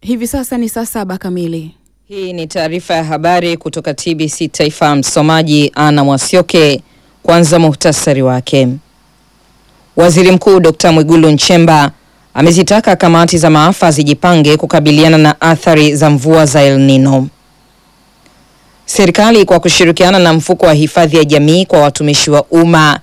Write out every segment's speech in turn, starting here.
Hivi sasa ni saa saba kamili. Hii ni taarifa ya habari kutoka TBC Taifa. Msomaji Ana Mwasioke. Kwanza muhtasari wake. Waziri Mkuu Dr. Mwigulu Nchemba amezitaka kamati za maafa zijipange kukabiliana na athari za mvua za El Nino. Serikali kwa kushirikiana na mfuko wa hifadhi ya jamii kwa watumishi wa umma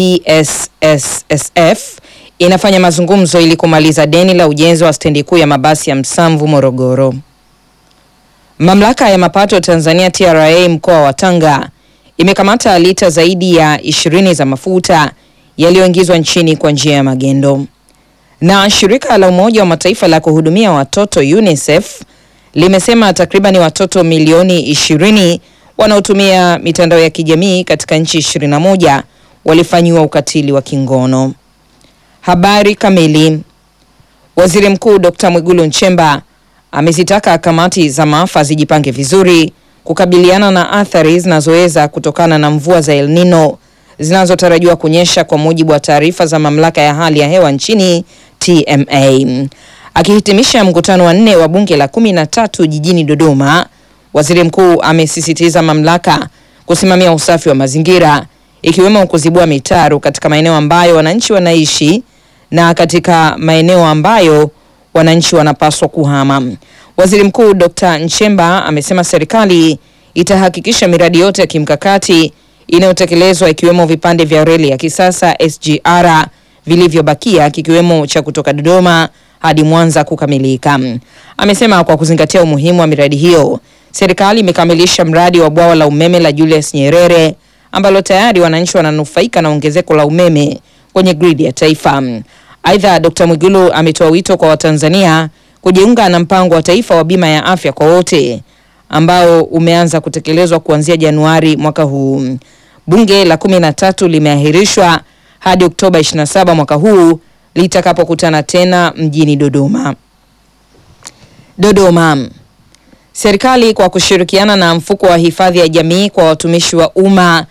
PSSSF inafanya mazungumzo ili kumaliza deni la ujenzi wa stendi kuu ya mabasi ya Msamvu Morogoro. Mamlaka ya mapato Tanzania TRA mkoa wa Tanga imekamata lita zaidi ya ishirini za mafuta yaliyoingizwa nchini kwa njia ya magendo. Na shirika la Umoja wa Mataifa la kuhudumia watoto UNICEF limesema takribani watoto milioni ishirini wanaotumia mitandao ya kijamii katika nchi 21 walifanyiwa ukatili wa kingono. Habari kamili. Waziri Mkuu Dr. Mwigulu Nchemba amezitaka kamati za maafa zijipange vizuri kukabiliana na athari zinazoweza kutokana na mvua za El Nino zinazotarajiwa kunyesha kwa mujibu wa taarifa za mamlaka ya hali ya hewa nchini TMA. Akihitimisha mkutano wa nne wa bunge la kumi na tatu jijini Dodoma, waziri mkuu amesisitiza mamlaka kusimamia usafi wa mazingira ikiwemo kuzibua mitaro katika maeneo ambayo wananchi wanaishi na katika maeneo ambayo wananchi wanapaswa kuhama. Waziri Mkuu Dr. Nchemba amesema serikali itahakikisha miradi yote ya kimkakati inayotekelezwa ikiwemo vipande vya reli ya kisasa SGR vilivyobakia kikiwemo cha kutoka Dodoma hadi Mwanza kukamilika. Amesema kwa kuzingatia umuhimu wa miradi hiyo, serikali imekamilisha mradi wa bwawa la umeme la Julius Nyerere ambalo tayari wananchi wananufaika na ongezeko la umeme kwenye gridi ya taifa. Aidha, Dr. Mwigulu ametoa wito kwa Watanzania kujiunga na mpango wa taifa wa bima ya afya kwa wote ambao umeanza kutekelezwa kuanzia Januari mwaka huu. Bunge la kumi na tatu limeahirishwa hadi Oktoba 27 mwaka huu litakapokutana tena mjini Dodoma. Dodoma. Serikali kwa kushirikiana na mfuko wa hifadhi ya jamii kwa watumishi wa umma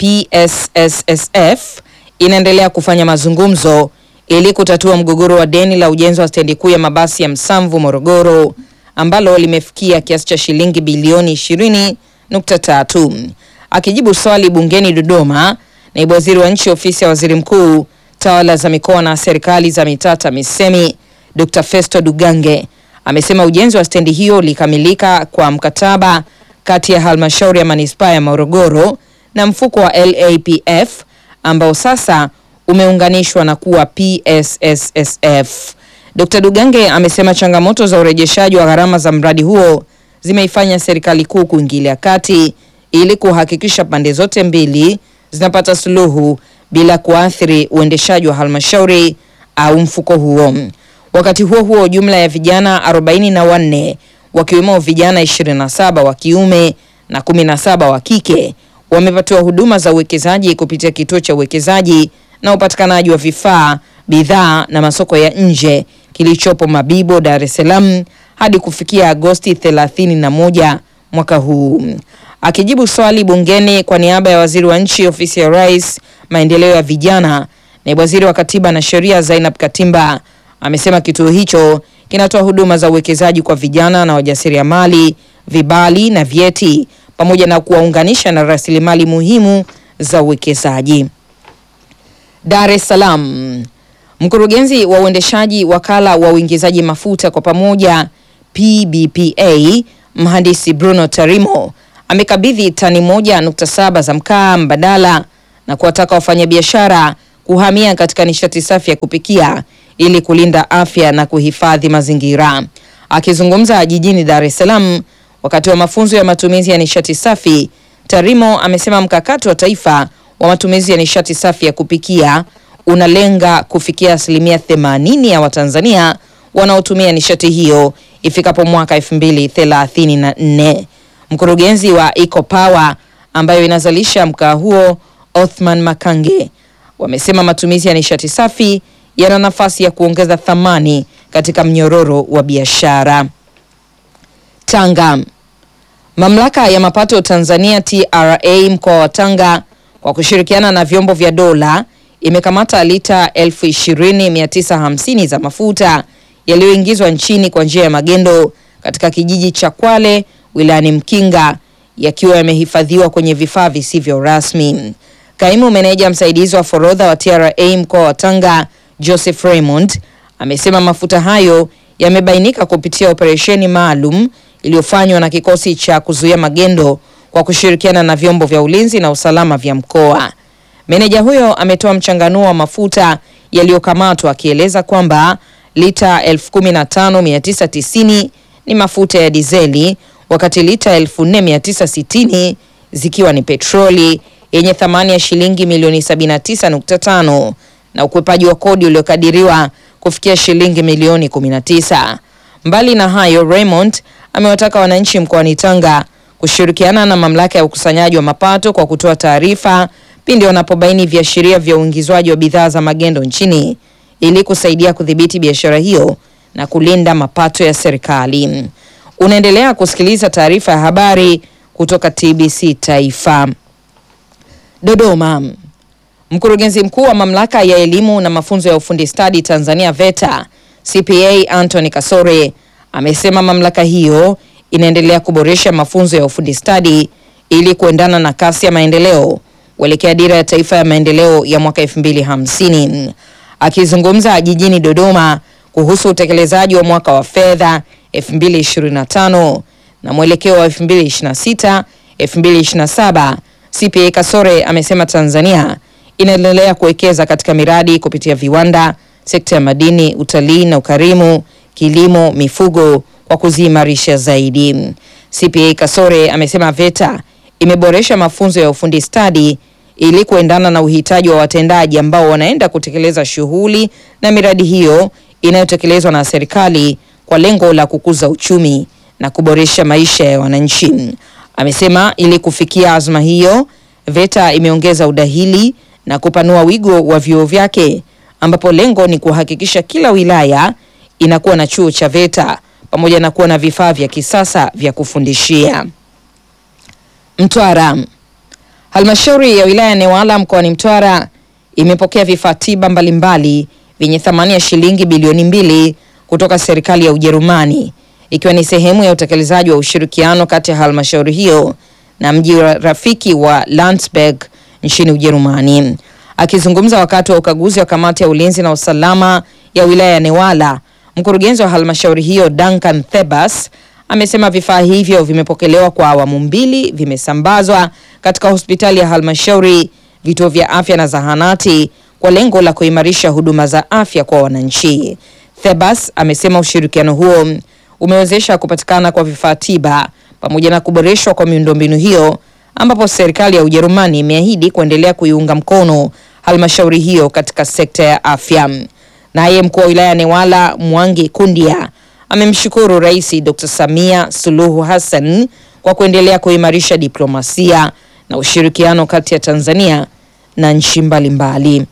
PSSSF inaendelea kufanya mazungumzo ili kutatua mgogoro wa deni la ujenzi wa stendi kuu ya mabasi ya Msamvu Morogoro ambalo limefikia kiasi cha shilingi bilioni 20.3. Akijibu swali bungeni Dodoma, naibu waziri wa nchi ofisi ya waziri mkuu tawala za mikoa na serikali za mitaa TAMISEMI Dr. Festo Dugange amesema ujenzi wa stendi hiyo ulikamilika kwa mkataba kati ya halmashauri ya manispaa ya Morogoro na mfuko wa LAPF ambao sasa umeunganishwa na kuwa PSSSF. Dr. Dugange amesema changamoto za urejeshaji wa gharama za mradi huo zimeifanya serikali kuu kuingilia kati ili kuhakikisha pande zote mbili zinapata suluhu bila kuathiri uendeshaji wa halmashauri au mfuko huo. Wakati huo huo, jumla ya vijana arobaini na wanne wakiwemo vijana 27 wa kiume na 17 wa kike wamepatiwa huduma za uwekezaji kupitia kituo cha uwekezaji na upatikanaji wa vifaa, bidhaa na masoko ya nje kilichopo Mabibo, Dar es Salaam hadi kufikia Agosti 31 mwaka huu. Akijibu swali bungeni kwa niaba ya waziri wa nchi ofisi ya Rais, maendeleo ya vijana, naibu waziri wa katiba na sheria Zainab Katimba amesema kituo hicho kinatoa huduma za uwekezaji kwa vijana na wajasiriamali, vibali na vyeti pamoja na kuwaunganisha na rasilimali muhimu za uwekezaji. Dar es Salaam. Mkurugenzi wa uendeshaji wakala wa uingizaji mafuta kwa pamoja PBPA, mhandisi Bruno Tarimo amekabidhi tani moja nukta saba za mkaa mbadala na kuwataka wafanyabiashara kuhamia katika nishati safi ya kupikia ili kulinda afya na kuhifadhi mazingira. Akizungumza jijini Dar es Salaam wakati wa mafunzo ya matumizi ya nishati safi, Tarimo amesema mkakati wa taifa wa matumizi ya nishati safi ya kupikia unalenga kufikia asilimia 80 ya Watanzania wanaotumia nishati hiyo ifikapo mwaka 2034. Mkurugenzi wa Eco Power ambayo inazalisha mkaa huo, Othman Makange, wamesema matumizi ya nishati safi yana nafasi ya kuongeza thamani katika mnyororo wa biashara. Tanga. Mamlaka ya mapato Tanzania TRA mkoa wa Tanga kwa kushirikiana na vyombo vya dola imekamata lita elfu ishirini mia tisa hamsini za mafuta yaliyoingizwa nchini kwa njia ya magendo katika kijiji cha Kwale wilayani Mkinga yakiwa yamehifadhiwa kwenye vifaa visivyo rasmi. Kaimu meneja msaidizi wa forodha wa TRA mkoa wa Tanga Joseph Raymond amesema mafuta hayo yamebainika kupitia operesheni maalum iliyofanywa na kikosi cha kuzuia magendo kwa kushirikiana na vyombo vya ulinzi na usalama vya mkoa. Meneja huyo ametoa mchanganuo wa mafuta yaliyokamatwa akieleza kwamba lita 15990 ni mafuta ya dizeli wakati lita 4960 zikiwa ni petroli yenye thamani ya shilingi milioni 79.5 na ukwepaji wa kodi uliokadiriwa kufikia shilingi milioni 19. Mbali na hayo, Raymond amewataka wananchi mkoani Tanga kushirikiana na mamlaka ya ukusanyaji wa mapato kwa kutoa taarifa pindi wanapobaini viashiria vya uingizwaji wa bidhaa za magendo nchini ili kusaidia kudhibiti biashara hiyo na kulinda mapato ya serikali. Unaendelea kusikiliza taarifa ya habari kutoka TBC Taifa. Dodoma. Mkurugenzi mkuu wa mamlaka ya elimu na mafunzo ya ufundi stadi Tanzania VETA CPA Anthony Kasore amesema mamlaka hiyo inaendelea kuboresha mafunzo ya ufundi stadi ili kuendana na kasi ya maendeleo kuelekea dira ya taifa ya maendeleo ya mwaka 2050. Akizungumza jijini Dodoma kuhusu utekelezaji wa mwaka wa fedha 2025 na mwelekeo wa 2026 2027, CPA Kasore amesema Tanzania inaendelea kuwekeza katika miradi kupitia viwanda, sekta ya madini, utalii na ukarimu, kilimo, mifugo kwa kuziimarisha zaidi. CPA Kasore amesema VETA imeboresha mafunzo ya ufundi stadi ili kuendana na uhitaji wa watendaji ambao wanaenda kutekeleza shughuli na miradi hiyo inayotekelezwa na serikali kwa lengo la kukuza uchumi na kuboresha maisha ya wananchi. Amesema ili kufikia azma hiyo, VETA imeongeza udahili na kupanua wigo wa vyuo vyake ambapo lengo ni kuhakikisha kila wilaya inakuwa na chuo cha VETA pamoja na kuwa na vifaa vya kisasa vya kufundishia. Mtwara. Halmashauri ya wilaya ya Newala mkoani Mtwara imepokea vifaa tiba mbalimbali vyenye thamani ya shilingi bilioni mbili kutoka serikali ya Ujerumani ikiwa ni sehemu ya utekelezaji wa ushirikiano kati ya halmashauri hiyo na mji wa rafiki wa Landsberg nchini Ujerumani. Akizungumza wakati wa ukaguzi wa kamati ya ulinzi na usalama ya wilaya ya Newala, mkurugenzi wa halmashauri hiyo Duncan Thebas amesema vifaa hivyo vimepokelewa kwa awamu mbili, vimesambazwa katika hospitali ya halmashauri, vituo vya afya na zahanati kwa lengo la kuimarisha huduma za afya kwa wananchi. Thebas amesema ushirikiano huo umewezesha kupatikana kwa vifaa tiba pamoja na kuboreshwa kwa miundombinu hiyo ambapo serikali ya Ujerumani imeahidi kuendelea kuiunga mkono halmashauri hiyo katika sekta ya afya. Naye mkuu wa wilaya ya Newala Mwangi Kundia amemshukuru Rais Dr. Samia Suluhu Hassan kwa kuendelea kuimarisha diplomasia na ushirikiano kati ya Tanzania na nchi mbalimbali.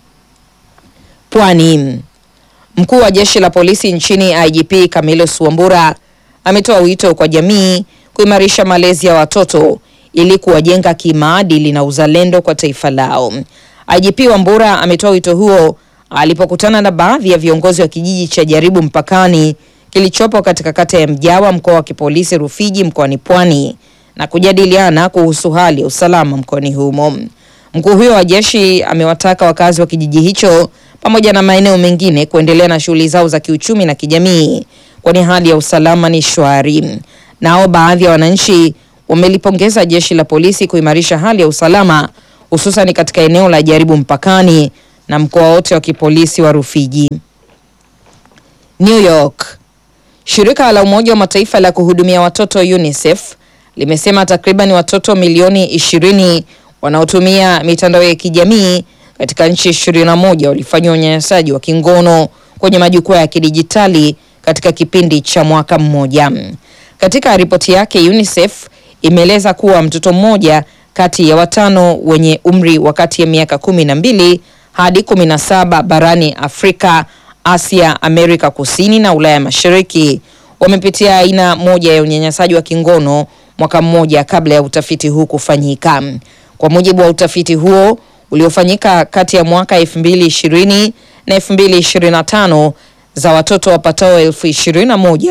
Pwani. Mkuu wa jeshi la polisi nchini IGP Camillus Wambura ametoa wito kwa jamii kuimarisha malezi ya watoto ili kuwajenga kimaadili na uzalendo kwa taifa lao. IGP Wambura ametoa wito huo alipokutana na baadhi ya viongozi wa kijiji cha Jaribu mpakani kilichopo katika kata ya Mjawa mkoa wa kipolisi Rufiji mkoani Pwani na kujadiliana kuhusu hali ya usalama mkoani humo. Mkuu huyo wa jeshi amewataka wakazi wa kijiji hicho pamoja na maeneo mengine kuendelea na shughuli zao za kiuchumi na kijamii kwani hali ya usalama ni shwari. Nao baadhi ya wananchi wamelipongeza jeshi la polisi kuimarisha hali ya usalama hususan katika eneo la Jaribu mpakani na mkoa wote wa kipolisi wa Rufiji. New York. Shirika la Umoja wa Mataifa la kuhudumia watoto UNICEF limesema takriban watoto milioni 20 wanaotumia mitandao ya kijamii katika nchi 21 walifanywa unyanyasaji wa kingono kwenye majukwaa ya kidijitali katika kipindi cha mwaka mmoja. Katika ripoti yake, UNICEF imeeleza kuwa mtoto mmoja kati ya watano wenye umri wa kati ya miaka kumi na mbili hadi kumi na saba barani Afrika, Asia, Amerika Kusini na Ulaya Mashariki wamepitia aina moja ya unyanyasaji wa kingono mwaka mmoja kabla ya utafiti huu kufanyika. Kwa mujibu wa utafiti huo uliofanyika kati ya mwaka 2020 na 2025, za watoto wapatao elfu ishirini na moja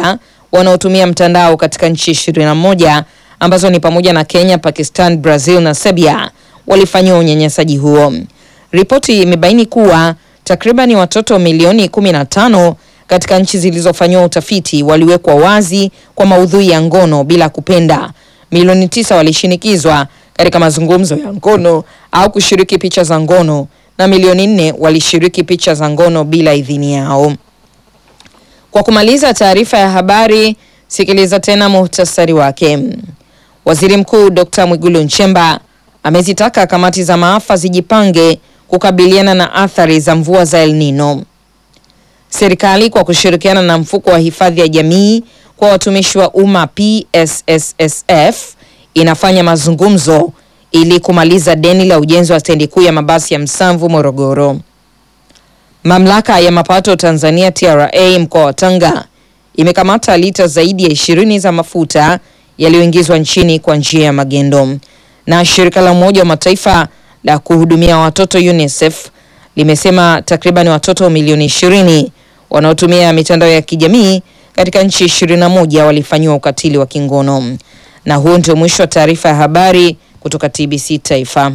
wanaotumia mtandao katika nchi 21 ambazo ni pamoja na Kenya, Pakistan, Brazil na Serbia walifanyiwa unyanyasaji huo. Ripoti imebaini kuwa takribani watoto milioni 15 katika nchi zilizofanyiwa utafiti waliwekwa wazi kwa maudhui ya ngono bila kupenda. Milioni tisa walishinikizwa katika mazungumzo ya ngono au kushiriki picha za ngono na milioni nne walishiriki picha za ngono bila idhini yao. Kwa kumaliza taarifa ya habari, sikiliza tena muhtasari wake. Waziri Mkuu Dr. Mwigulu Nchemba amezitaka kamati za maafa zijipange kukabiliana na athari za mvua za El Nino. Serikali kwa kushirikiana na mfuko wa hifadhi ya jamii kwa watumishi wa umma PSSSF inafanya mazungumzo ili kumaliza deni la ujenzi wa stendi kuu ya mabasi ya Msamvu Morogoro. Mamlaka ya mapato Tanzania TRA mkoa wa Tanga imekamata lita zaidi ya ishirini za mafuta yaliyoingizwa nchini kwa njia ya magendo. Na shirika la Umoja wa Mataifa la kuhudumia watoto UNICEF limesema takriban watoto milioni ishirini wanaotumia mitandao ya kijamii katika nchi 21 walifanyiwa ukatili wa kingono. Na huo ndio mwisho wa taarifa ya habari kutoka TBC Taifa.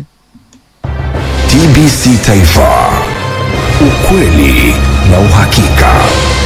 TBC Taifa, ukweli na uhakika.